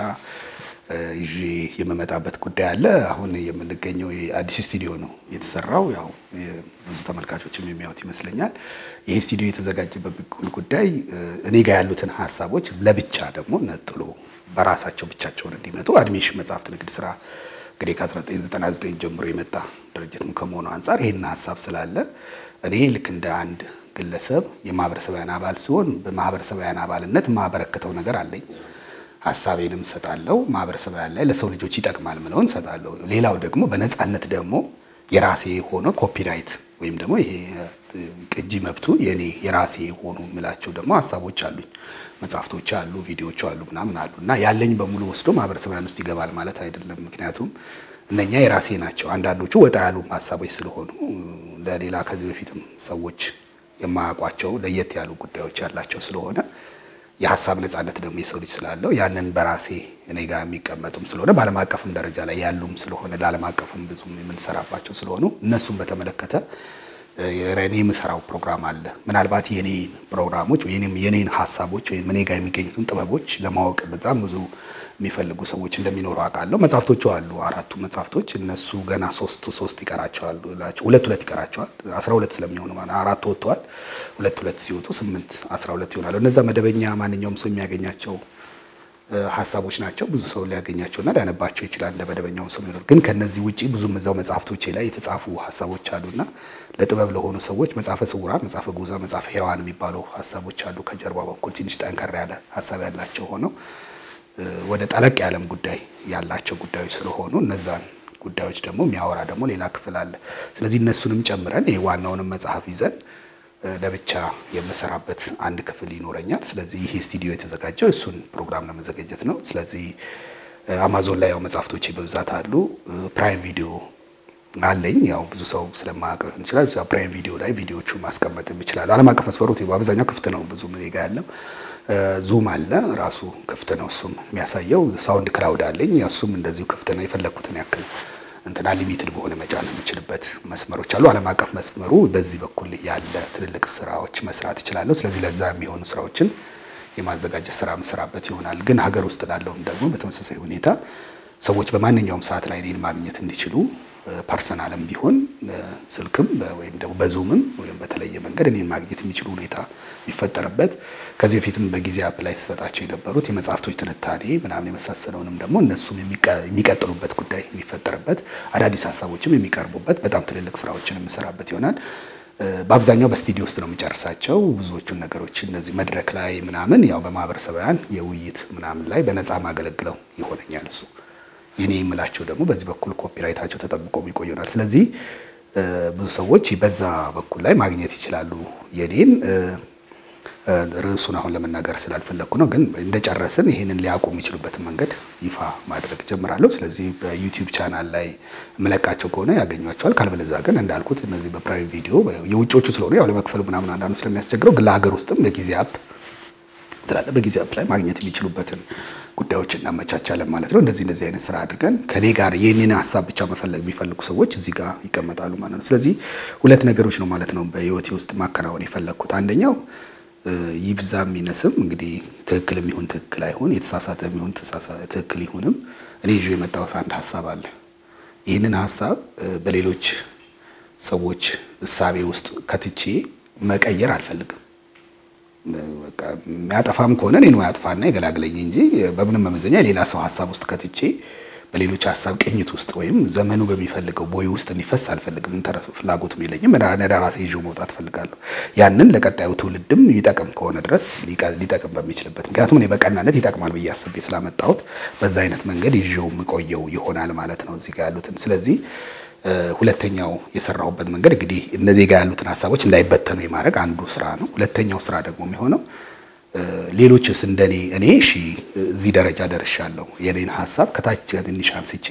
ይዤ የምመጣበት ጉዳይ አለ። አሁን የምንገኘው የአዲስ ስቱዲዮ ነው የተሰራው። ያው ብዙ ተመልካቾችም የሚያዩት ይመስለኛል። ይህ ስቱዲዮ የተዘጋጀበት ጉዳይ እኔ ጋር ያሉትን ሀሳቦች ለብቻ ደግሞ ነጥሎ በራሳቸው ብቻቸውን እንዲመጡ አድሜሽን መጽሐፍት ንግድ ስራ እንግዲህ ከ1999 ጀምሮ የመጣ ድርጅትም ከመሆኑ አንጻር ይህን ሀሳብ ስላለ እኔ ልክ እንደ አንድ ግለሰብ የማህበረሰባውያን አባል ሲሆን በማህበረሰባውያን አባልነት የማበረክተው ነገር አለኝ ሀሳቤንም ሰጣለሁ። ማህበረሰባውያን ላይ ለሰው ልጆች ይጠቅማል ምለውን ሰጣለሁ። ሌላው ደግሞ በነፃነት ደግሞ የራሴ የሆነ ኮፒራይት ወይም ደግሞ ይሄ ቅጂ መብቱ የኔ የራሴ የሆኑ የምላቸው ደግሞ ሀሳቦች አሉኝ። መጽሐፍቶች አሉ፣ ቪዲዮዎች አሉ፣ ምናምን አሉ እና ያለኝ በሙሉ ወስዶ ማህበረሰባውያን ውስጥ ይገባል ማለት አይደለም። ምክንያቱም እነኛ የራሴ ናቸው። አንዳንዶቹ ወጣ ያሉ ሀሳቦች ስለሆኑ ለሌላ ከዚህ በፊትም ሰዎች የማያውቋቸው ለየት ያሉ ጉዳዮች ያላቸው ስለሆነ የሀሳብ ነጻነት ደግሞ የሰው ልጅ ስላለው ያንን በራሴ እኔ ጋር የሚቀመጡም ስለሆነ በዓለም አቀፍም ደረጃ ላይ ያሉም ስለሆነ ለዓለም አቀፍም ብዙም የምንሰራባቸው ስለሆኑ እነሱም በተመለከተ እኔ የምሰራው ፕሮግራም አለ። ምናልባት የኔ ፕሮግራሞች ወይም የኔን ሀሳቦች ወይም እኔ ጋር የሚገኙትን ጥበቦች ለማወቅ በጣም ብዙ የሚፈልጉ ሰዎች እንደሚኖሩ አውቃለሁ። መጽሐፍቶቹ አሉ፣ አራቱ መጽሐፍቶች እነሱ ገና ሶስቱ ሶስት ይቀራቸዋል፣ ሁለት ሁለት ይቀራቸዋል። አስራ ሁለት ስለሚሆኑ ማለት አራቱ ወጥተዋል። ሁለት ሁለት ሲወጡ ስምንት አስራ ሁለት ይሆናሉ። እነዛ መደበኛ ማንኛውም ሰው የሚያገኛቸው ሀሳቦች ናቸው። ብዙ ሰው ሊያገኛቸውና ሊያነባቸው ይችላል እንደ መደበኛውም ሰው የሚኖር ግን ከነዚህ ውጪ ብዙም እዛው መጽሐፍቶቼ ላይ የተጻፉ ሀሳቦች አሉና ለጥበብ ለሆኑ ሰዎች መጽሐፈ ስውራን፣ መጽሐፈ ጉዛ፣ መጽሐፈ ሔዋን የሚባሉ ሀሳቦች አሉ። ከጀርባ በኩል ትንሽ ጠንከር ያለ ሀሳብ ያላቸው ሆነው ወደ ጠለቅ ያለም ጉዳይ ያላቸው ጉዳዮች ስለሆኑ እነዛን ጉዳዮች ደግሞ የሚያወራ ደግሞ ሌላ ክፍል አለ። ስለዚህ እነሱንም ጨምረን ይህ ዋናውንም መጽሐፍ ይዘን ለብቻ የምሰራበት አንድ ክፍል ይኖረኛል። ስለዚህ ይህ ስቱዲዮ የተዘጋጀው እሱን ፕሮግራም ለመዘጋጀት ነው። ስለዚህ አማዞን ላይ ያው መጽሐፍቶቼ በብዛት አሉ። ፕራይም ቪዲዮ አለኝ። ያው ብዙ ሰው ስለማያውቅ ይችላል። ፕራይም ቪዲዮ ላይ ቪዲዮቹ ማስቀመጥ ይችላሉ። ዓለም አቀፍ መስፈሩት በአብዛኛው ክፍት ነው። ብዙ ምን ጋ ያለው ዙም አለ ራሱ ክፍት ነው። እሱም የሚያሳየው ሳውንድ ክላውድ አለኝ። እሱም እንደዚሁ ክፍት ነው። የፈለግኩትን ያክል እንትና ሊሚትድ በሆነ መጫን የምችልበት መስመሮች አሉ። ዓለም አቀፍ መስመሩ በዚህ በኩል ያለ ትልልቅ ስራዎች መስራት እችላለሁ። ስለዚህ ለዛ የሚሆኑ ስራዎችን የማዘጋጀት ስራ የምሰራበት ይሆናል። ግን ሀገር ውስጥ ላለውም ደግሞ በተመሳሳይ ሁኔታ ሰዎች በማንኛውም ሰዓት ላይ እኔን ማግኘት እንዲችሉ ፐርሰናልም ቢሆን ስልክም ወይም ደግሞ በዙምም ወይም በተለየ መንገድ እኔን ማግኘት የሚችሉ ሁኔታ የሚፈጠርበት ከዚህ በፊትም በጊዜ አፕ ላይ ተሰጣቸው የነበሩት የመጽሐፍቶች ትንታኔ ምናምን የመሳሰለውንም ደግሞ እነሱም የሚቀጥሉበት ጉዳይ የሚፈጠርበት አዳዲስ ሀሳቦችም የሚቀርቡበት በጣም ትልልቅ ስራዎችን የምሰራበት ይሆናል። በአብዛኛው በስቱዲዮ ውስጥ ነው የሚጨርሳቸው ብዙዎቹን ነገሮች እነዚህ መድረክ ላይ ምናምን ያው በማህበረሰባውያን የውይይት ምናምን ላይ በነፃ ማገለግለው ይሆነኛል እሱ የኔ የምላቸው ደግሞ በዚህ በኩል ኮፒራይታቸው ተጠብቆ ይቆዩናል። ስለዚህ ብዙ ሰዎች በዛ በኩል ላይ ማግኘት ይችላሉ። የኔን ርዕሱን አሁን ለመናገር ስላልፈለግኩ ነው፣ ግን እንደጨረስን ይህንን ሊያውቁ የሚችሉበትን መንገድ ይፋ ማድረግ ጀምራለሁ። ስለዚህ በዩቲዩብ ቻናል ላይ የምለቃቸው ከሆነ ያገኟቸዋል። ካልበለዛ ግን እንዳልኩት እነዚህ በፕራይም ቪዲዮ የውጮቹ ስለሆነ ያው ለመክፈል ምናምን አንዳንዱ ስለሚያስቸግረው ግን ለሀገር ውስጥም በጊዜ አፕ ስላለ በጊዜ ላይ ማግኘት የሚችሉበትን ጉዳዮች እናመቻቻለን ማለት ነው። እንደዚህ እንደዚህ አይነት ስራ አድርገን ከኔ ጋር የኔን ሀሳብ ብቻ መፈለግ የሚፈልጉ ሰዎች እዚህ ጋር ይቀመጣሉ ማለት ነው። ስለዚህ ሁለት ነገሮች ነው ማለት ነው በህይወቴ ውስጥ ማከናወን የፈለግኩት አንደኛው ይብዛ የሚነስም እንግዲህ ትክክል የሚሆን ትክክል አይሆን የተሳሳተ የሚሆን ትክክል ይሁንም እኔ ይዤ የመጣሁት አንድ ሀሳብ አለ። ይህንን ሀሳብ በሌሎች ሰዎች እሳቤ ውስጥ ከትቼ መቀየር አልፈልግም። በቃ የሚያጠፋም ከሆነ እኔን ያጥፋና ይገላግለኝ እንጂ በምንም መመዘኛ የሌላ ሰው ሀሳብ ውስጥ ከትቼ በሌሎች ሀሳብ ቅኝት ውስጥ ወይም ዘመኑ በሚፈልገው ቦይ ውስጥ እንዲፈስ አልፈልግም። ፍላጎትም የለኝም። ራሴ ይዤው መውጣት ፈልጋለሁ። ያንን ለቀጣዩ ትውልድም ይጠቅም ከሆነ ድረስ ሊጠቅም በሚችልበት ምክንያቱም እኔ በቀናነት ይጠቅማል ብዬ አስቤ ስላመጣሁት በዛ አይነት መንገድ ይዤው የምቆየው ይሆናል ማለት ነው እዚህ ጋር ያሉትን ስለዚህ ሁለተኛው የሰራሁበት መንገድ እንግዲህ እነዚህ ጋር ያሉትን ሀሳቦች እንዳይበተኑ የማድረግ አንዱ ስራ ነው። ሁለተኛው ስራ ደግሞ የሚሆነው ሌሎችስ እንደኔ እኔ እሺ እዚህ ደረጃ ደርሻለሁ፣ የኔን ሀሳብ ከታች ትንሽ አንስቼ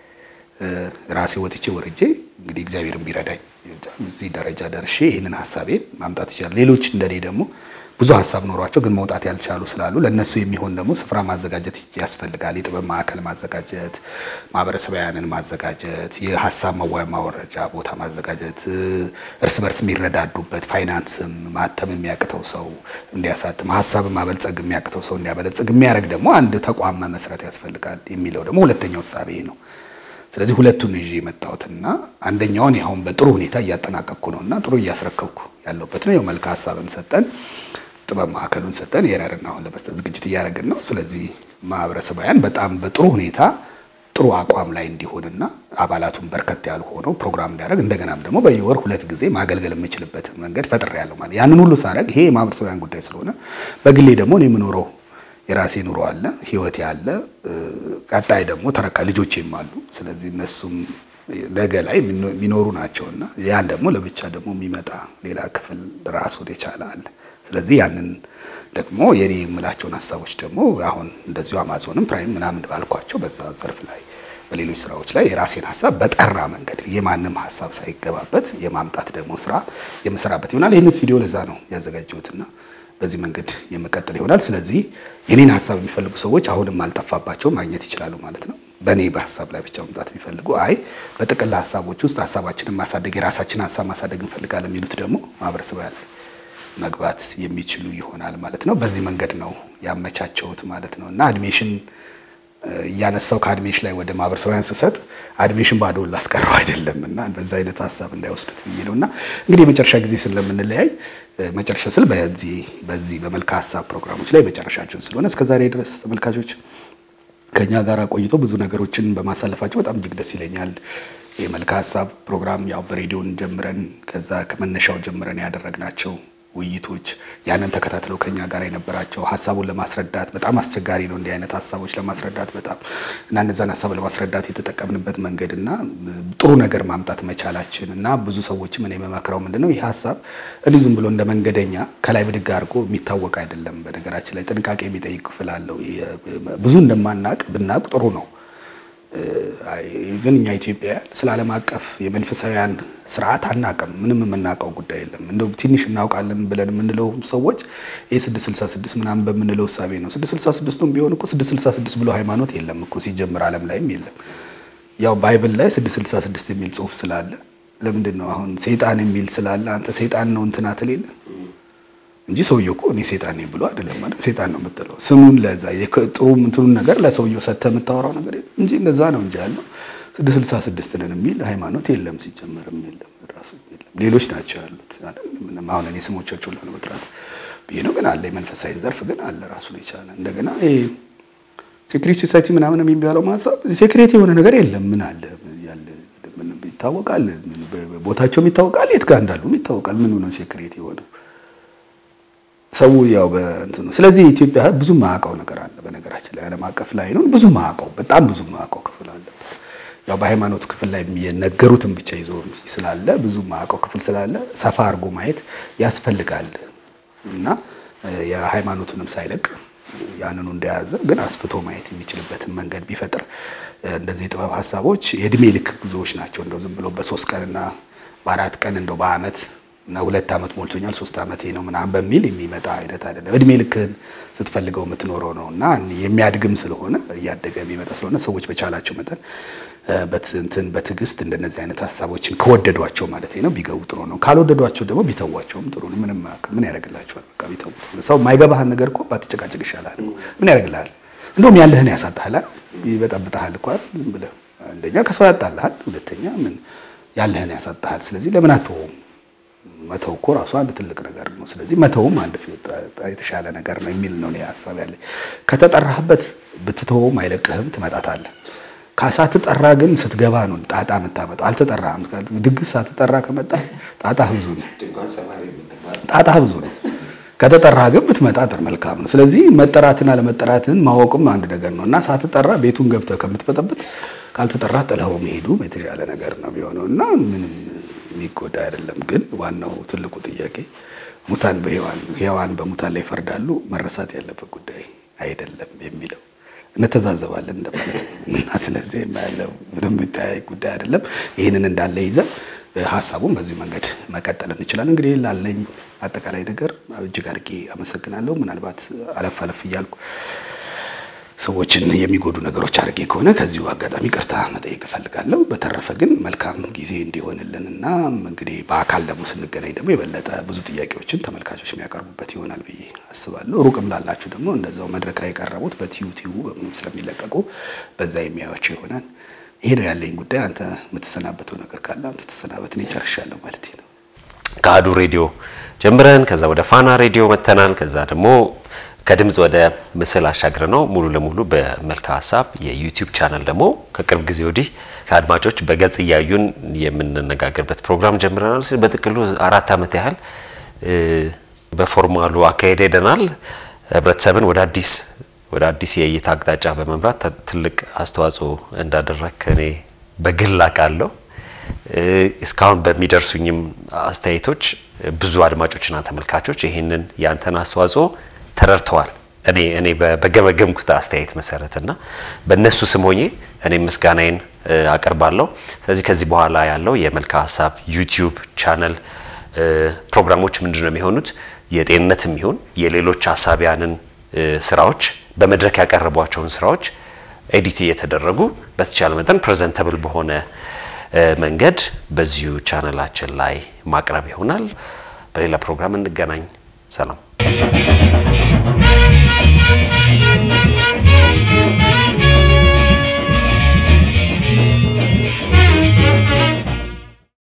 ራሴ ወጥቼ ወርጄ እንግዲህ እግዚአብሔርን ቢረዳኝ እዚህ ደረጃ ደርሼ ይህንን ሀሳቤን ማምጣት ይችላል። ሌሎች እንደኔ ደግሞ ብዙ ሀሳብ ኖሯቸው ግን መውጣት ያልቻሉ ስላሉ ለእነሱ የሚሆን ደግሞ ስፍራ ማዘጋጀት ያስፈልጋል። የጥበብ ማዕከል ማዘጋጀት፣ ማህበረሰባውያንን ማዘጋጀት፣ የሀሳብ መዋያ ማወረጃ ቦታ ማዘጋጀት፣ እርስ በርስ የሚረዳዱበት ፋይናንስም ማተም የሚያቅተው ሰው እንዲያሳትም፣ ሀሳብን ማበልጸግ የሚያቅተው ሰው እንዲያበለጽግ የሚያደርግ ደግሞ አንድ ተቋም መመስረት ያስፈልጋል የሚለው ደግሞ ሁለተኛው እሳቤ ነው። ስለዚህ ሁለቱን ይዤ የመጣሁትና አንደኛውን አሁን በጥሩ ሁኔታ እያጠናቀቅኩ ነው እና ጥሩ እያስረከብኩ ያለበት ነው። መልካ ሀሳብን ሰጠን ጥበብ ማዕከሉን ሰጠን የረርና አሁን ለመስጠት ዝግጅት እያደረግን ነው። ስለዚህ ማህበረሰባውያን በጣም በጥሩ ሁኔታ ጥሩ አቋም ላይ እንዲሆንና አባላቱን በርከት ያሉ ሆነው ፕሮግራም እንዲያደርግ እንደገናም ደግሞ በየወር ሁለት ጊዜ ማገልገል የምችልበትን መንገድ ፈጥሬያለሁ ማለት ያንን ሁሉ ሳደርግ ይሄ የማህበረሰባውያን ጉዳይ ስለሆነ በግሌ ደግሞ እኔ የምኖረው የራሴ ኑሮ አለ፣ ህይወቴ አለ። ቀጣይ ደግሞ ተረካ ልጆቼም አሉ። ስለዚህ እነሱም ነገ ላይ የሚኖሩ ናቸውና ያን ደግሞ ለብቻ ደግሞ የሚመጣ ሌላ ክፍል ራሱን የቻለ አለ። ስለዚህ ያንን ደግሞ የኔ የምላቸውን ሀሳቦች ደግሞ አሁን እንደዚሁ አማዞንም ፕራይም ምናምን ባልኳቸው በዛ ዘርፍ ላይ በሌሎች ስራዎች ላይ የራሴን ሀሳብ በጠራ መንገድ የማንም ሀሳብ ሳይገባበት የማምጣት ደግሞ ስራ የምሰራበት ይሆናል። ይህንን ስቱዲዮ ለዛ ነው ያዘጋጀሁትና በዚህ መንገድ የመቀጠል ይሆናል። ስለዚህ የኔን ሀሳብ የሚፈልጉ ሰዎች አሁንም አልጠፋባቸው ማግኘት ይችላሉ ማለት ነው። በእኔ በሀሳብ ላይ ብቻ መምጣት የሚፈልጉ አይ በጥቅል ሀሳቦች ውስጥ ሀሳባችንን ማሳደግ የራሳችንን ሀሳብ ማሳደግ እንፈልጋለን የሚሉት ደግሞ ማህበረሰብ ያለ መግባት የሚችሉ ይሆናል ማለት ነው። በዚህ መንገድ ነው ያመቻቸውት ማለት ነው እና አድሜሽን እያነሳው ከአድሜሽን ላይ ወደ ማህበረሰባውያን ስሰጥ አድሜሽን ባዶ ላስቀረው አይደለም እና በዛ አይነት ሀሳብ እንዳይወስዱት ብዬ ነው እና እንግዲህ የመጨረሻ ጊዜ ስለምንለያይ መጨረሻ ስል በዚህ በዚህ በመልካ ሀሳብ ፕሮግራሞች ላይ መጨረሻችን ስለሆነ እስከ ዛሬ ድረስ ተመልካቾች ከኛ ጋር ቆይቶ ብዙ ነገሮችን በማሳለፋቸው በጣም እጅግ ደስ ይለኛል። የመልካ ሀሳብ ፕሮግራም ያው በሬዲዮን ጀምረን ከዛ ከመነሻው ጀምረን ያደረግናቸው ውይይቶች ያንን ተከታትለው ከኛ ጋር የነበራቸው ሀሳቡን ለማስረዳት በጣም አስቸጋሪ ነው። እንዲህ አይነት ሀሳቦች ለማስረዳት በጣም እና እነዛን ሀሳብ ለማስረዳት የተጠቀምንበት መንገድ እና ጥሩ ነገር ማምጣት መቻላችን እና ብዙ ሰዎችም እኔ የምመክረው ምንድን ነው ይህ ሀሳብ እንዲህ ዝም ብሎ እንደ መንገደኛ ከላይ ብድግ አድርጎ የሚታወቅ አይደለም። በነገራችን ላይ ጥንቃቄ የሚጠይቅ ክፍል አለው። ብዙ እንደማናቅ ብናቅ ጥሩ ነው። ግን እኛ ኢትዮጵያውያን ስለ ዓለም አቀፍ የመንፈሳዊያን ስርዓት አናውቅም። ምንም የምናውቀው ጉዳይ የለም። እንደው ትንሽ እናውቃለን ብለን የምንለው ሰዎች ይህ ስድስት ስልሳ ስድስት ምናምን በምንለው እሳቤ ነው። ስድስት ስልሳ ስድስቱም ቢሆን እኮ ስድስት ስልሳ ስድስት ብሎ ሃይማኖት የለም እኮ ሲጀምር ዓለም ላይም የለም። ያው ባይብል ላይ ስድስት ስልሳ ስድስት የሚል ጽሑፍ ስላለ ለምንድን ነው አሁን ሰይጣን የሚል ስላለ አንተ ሰይጣን ነው እንትና ትል የለ እንጂ ሰውየው እኮ እኔ ሰይጣን ነኝ ብሎ አይደለም ማለት ሰይጣን ነው የምትለው ስሙን ለዛ ጥሩ እንትኑን ነገር ለሰውየው ሰጥተህ የምታወራው ነገር የለም እንጂ እንደዛ ነው እንጂ ያለው ስድስት ስልሳ ስድስት ነን የሚል ሃይማኖት የለም፣ ሲጀመርም የለም፣ ራሱ የለም። ሌሎች ናቸው ያሉት። ምንም አሁን እኔ ስሞቻቸውን ለመጥራት ብዬ ነው፣ ግን አለ የመንፈሳዊ ዘርፍ ግን አለ ራሱን የቻለ እንደገና ሴክሬት ሶሳይቲ ምናምን የሚባለው ማሳብ ሴክሬት የሆነ ነገር የለም። ምን አለ ያለ ይታወቃል፣ ቦታቸውም ይታወቃል፣ የት ጋር እንዳሉም ይታወቃል። ምኑ ነው ሴክሬት የሆነ ሰው ያው በእንትኑ ስለዚህ ኢትዮጵያ ብዙ ማዕቀው ነገር አለ። በነገራችን ላይ ዓለም አቀፍ ላይ ነው ብዙ ማዕቀው በጣም ብዙ ማዕቀው ክፍል አለ። ያው በሃይማኖት ክፍል ላይ የነገሩትን ብቻ ይዞ ስላለ ብዙ ማዕቀው ክፍል ስላለ ሰፋ አድርጎ ማየት ያስፈልጋል እና የሃይማኖቱንም ሳይለቅ ያንኑ እንደያዘ ግን አስፍቶ ማየት የሚችልበትን መንገድ ቢፈጥር እንደዚህ የጥበብ ሀሳቦች የእድሜ ልክ ጉዞዎች ናቸው። እንደው ዝም ብሎ በሶስት ቀንና በአራት ቀን እንደው በዓመት እና ሁለት ዓመት ሞልቶኛል ሶስት ዓመቴ ነው ምናምን በሚል የሚመጣ አይነት አይደለም። እድሜ ልክህን ስትፈልገው የምትኖረው ነው እና የሚያድግም ስለሆነ እያደገ የሚመጣ ስለሆነ ሰዎች በቻላቸው መጠን በትንትን በትዕግስት እንደነዚህ አይነት ሀሳቦችን ከወደዷቸው ማለት ነው ቢገቡ ጥሩ ነው። ካልወደዷቸው ደግሞ ቢተዋቸውም ጥሩ ነው። ምንም ምን ያደርግላቸዋል? በቃ ቢተው። ሰው የማይገባህን ነገር እኮ ባትጨቃጨቅ ይሻላል። ምን ያደርግልሃል? እንደውም ያለህን ያሳጣሃል፣ ይበጠብጠሃል እኮ ብለህ አንደኛ ከሰው ያጣልሃል፣ ሁለተኛ ምን ያለህን ያሳጣሃል። ስለዚህ ለምን አትወውም? መተው እኮ ራሱ አንድ ትልቅ ነገር ነው። ስለዚህ መተውም አንድ የተሻለ ነገር ነው የሚል ነው ሀሳብ ያለኝ። ከተጠራህበት ብትተወውም አይለቅህም፣ ትመጣታለህ። ሳትጠራ ግን ስትገባ ነው ጣጣ የምታመጣው። አልተጠራህም። ድግስ ሳትጠራ ከመጣ ጣጣ ብዙ ነው። ጣጣ ብዙ ነው። ከተጠራህ ግን ብትመጣ ጥር መልካም ነው። ስለዚህ መጠራትን አለመጠራትን ማወቅም አንድ ነገር ነው እና ሳትጠራ ቤቱን ገብተህ ከምትበጠብጥ ካልተጠራ ጥለኸው መሄዱ የተሻለ ነገር ነው የሚሆነው እና ምንም የሚጎዳ አይደለም። ግን ዋናው ትልቁ ጥያቄ ሙታን በሔዋን ሕያዋን በሙታን ላይ ይፈርዳሉ መረሳት ያለበት ጉዳይ አይደለም የሚለው እንተዛዘባለን እንደማለት ነው እና ስለዚህ ያለው ምንም የሚጠያይ ጉዳይ አይደለም። ይህንን እንዳለ ይዘን ሀሳቡን በዚሁ መንገድ መቀጠል እንችላለን። እንግዲህ ላለኝ አጠቃላይ ነገር እጅግ አድርጌ አመሰግናለሁ። ምናልባት አለፍ አለፍ እያልኩ ሰዎችን የሚጎዱ ነገሮች አድርጌ ከሆነ ከዚሁ አጋጣሚ ቅርታ መጠየቅ እፈልጋለሁ። በተረፈ ግን መልካም ጊዜ እንዲሆንልን እና እንግዲህ በአካል ደግሞ ስንገናኝ ደግሞ የበለጠ ብዙ ጥያቄዎችን ተመልካቾች የሚያቀርቡበት ይሆናል ብዬ አስባለሁ። ሩቅም ላላችሁ ደግሞ እንደዛው መድረክ ላይ የቀረቡት በቲዩቲዩ በምንም ስለሚለቀቁ በዛ የሚያዩቸው ይሆናል። ይሄ ነው ያለኝ ጉዳይ። አንተ የምትሰናበተው ነገር ካለ አንተ ተሰናበት። እኔ ጨርሻለሁ ማለት ነው። ከአሀዱ ሬዲዮ ጀምረን ከዛ ወደ ፋና ሬዲዮ መተናል። ከዛ ደግሞ ከድምፅ ወደ ምስል አሻግረ ነው ሙሉ ለሙሉ በመልካ ሀሳብ የዩቲዩብ ቻናል ደግሞ ከቅርብ ጊዜ ወዲህ ከአድማጮች በገጽ እያዩን የምንነጋገርበት ፕሮግራም ጀምረናል። በጥቅሉ አራት ዓመት ያህል በፎርማሉ አካሄድ ሄደናል። ህብረተሰብን ወደ አዲስ ወደ አዲስ የእይታ አቅጣጫ በመምራት ትልቅ አስተዋጽኦ እንዳደረግ እኔ በግል አውቃለሁ። እስካሁን በሚደርሱኝም አስተያየቶች ብዙ አድማጮችና ተመልካቾች ይህንን ያንተን አስተዋጽኦ ተረድተዋል። እኔ እኔ በገመገምኩት አስተያየት መሰረትና በእነሱ ስም ሆኜ እኔም ምስጋናዬን አቀርባለሁ። ስለዚህ ከዚህ በኋላ ያለው የመልካ ሀሳብ ዩቲዩብ ቻነል ፕሮግራሞች ምንድን ነው የሚሆኑት? የጤንነትም ይሁን የሌሎች ሀሳቢያንን ስራዎች በመድረክ ያቀረቧቸውን ስራዎች ኤዲት እየተደረጉ በተቻለ መጠን ፕሬዘንተብል በሆነ መንገድ በዚሁ ቻነላችን ላይ ማቅረብ ይሆናል። በሌላ ፕሮግራም እንገናኝ። ሰላም